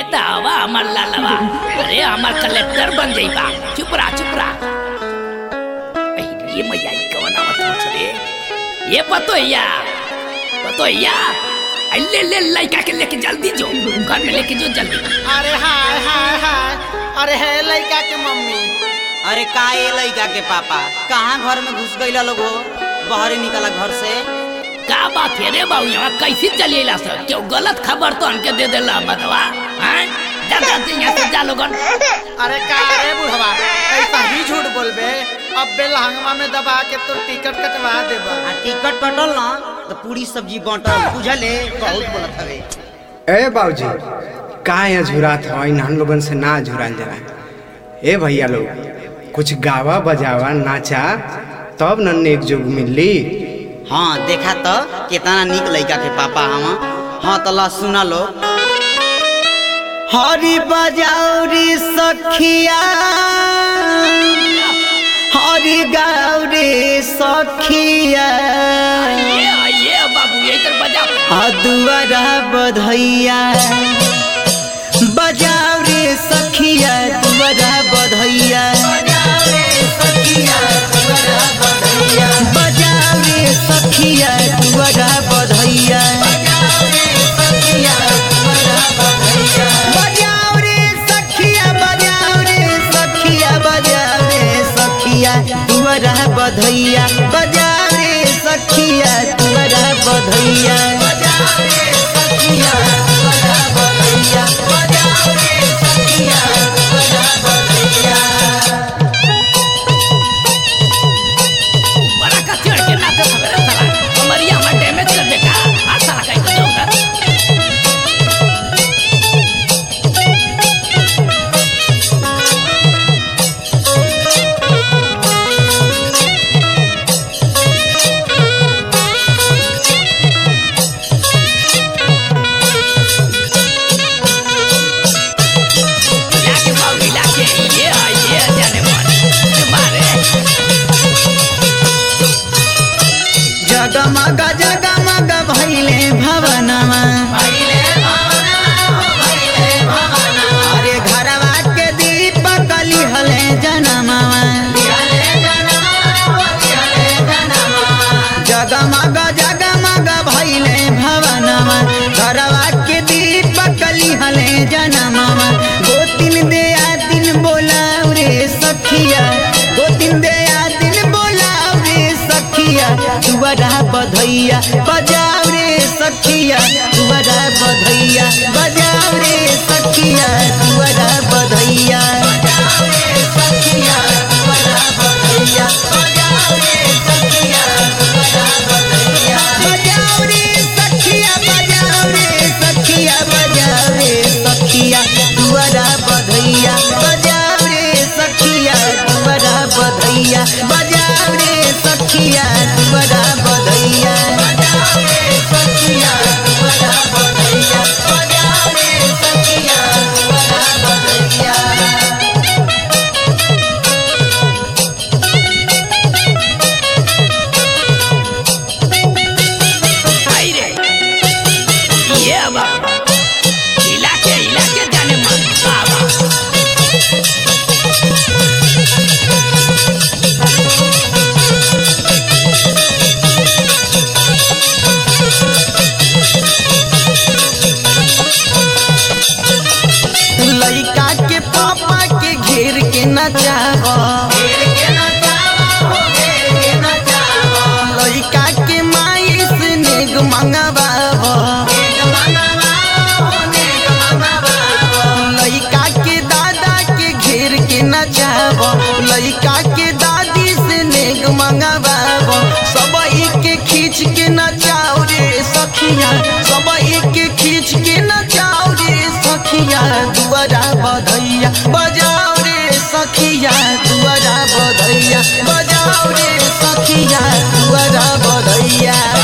त हवा हमार लालवा अरे हमार कलेक्टर बन जाइबा चुप रहा चुप रहा ऐ, ये मैया ई कवन आवत हो रे ये पतोहिया पतोहिया ऐ, ले ले लड़का के लेके जल्दी जो घर में लेके जो जल्दी अरे हाय हाय हाय अरे है लड़का के मम्मी अरे का ये लड़का के पापा कहाँ घर में घुस गईला लोग हो बाहर निकला घर से का बात है रे बाबू यहाँ कैसे चलेला सर क्यों गलत खबर तो हमके दे देला मतवा हैं जा जा जा, यहाँ से जा लोगन अरे का रे बुढ़वा ऐसा ही झूठ बोलबे अब बेलहंगमा में दबा के तो टिकट कटवा देबा आ टिकट कटल ना तो पूरी सब्जी बांटल बुझले बहुत बोलत हवे ए बाबूजी का यहाँ झुरात हो इन लोगन से ना झुराल जरा ए भैया लोग कुछ गावा बजावा नाचा तब न नेक जोग मिली हाँ देखा तो कितना निक लड़का के पापा हम हाँ तो ला सुना लो हरी बजाउरी सखिया हरी गौरी सखिया ये ये बाबू ये इधर बजा अदुआरा बधैया बजाओ रे सखिया दुआरा बधैया बजाओ रे सखिया दुआरा बधैया बजाओ रे सखिया दुआरा बधैया बजाओ रे सखिया दुआरा बधैया बजाओ रे सखिया बजाओ रे सखिया बजाओ रे सखिया दुआरा बधैया बजाओ रे सखिया दुआरा बधैया बजाओ रे सखिया दुआरा बधैया बजाओ रे सखिया दुआरा बधैया बड़ा का चढ़ के नाचे सवेरे साला कमरिया में डैमेज कर देगा हाथ साला कहीं तो जाऊंगा लाके बाबू लाके ये ये जाने मन मारे जगमग जगमग भैले भवनमा अरे घरवा के दीप कली हले जनमवा जगमग जगमग भैले भवनमा घरवा के दीप कली हले जनमवा गोतिन दे दिन बोलाऊ रे सखिया गोतिन दे दिन बोलाऊ रे सखिया दुआरा बधैया बजाओ रे सखिया दुआरा बधैया बजाओ रे सखिया दुआरा बधैया बजाओ रे सखिया दुआरा बधैया बजाओ रे सखिया दुआरा बधैया बजाओ रे सखिया बजाओ रे सखिया बजाओ रे सखिया दुआरा बधैया बजाओ रे सखिया दुआरा बधैया बजाओ रे सखिया दुआरा बधैया बजाओ रे सखिया दुआरा बधैया बजाओ रे सखिया दुआरा बधैया आई रे ये बाबू इलाके इलाके जाने मन बाबा लड़का के पापा के घेर के नचाव लड़का के माई से नेग मंगवाव लड़का के दादा के घेर के नचाव लड़का के दादी से नेग मंगवाव सब के खींच के नचाओ रे सखिया सब के खींच के नचाओ रे सखिया दुआरा बधैया बजाओ रे सखिया दुआरा बधैया बजाओ रे सखिया दुआरा बधैया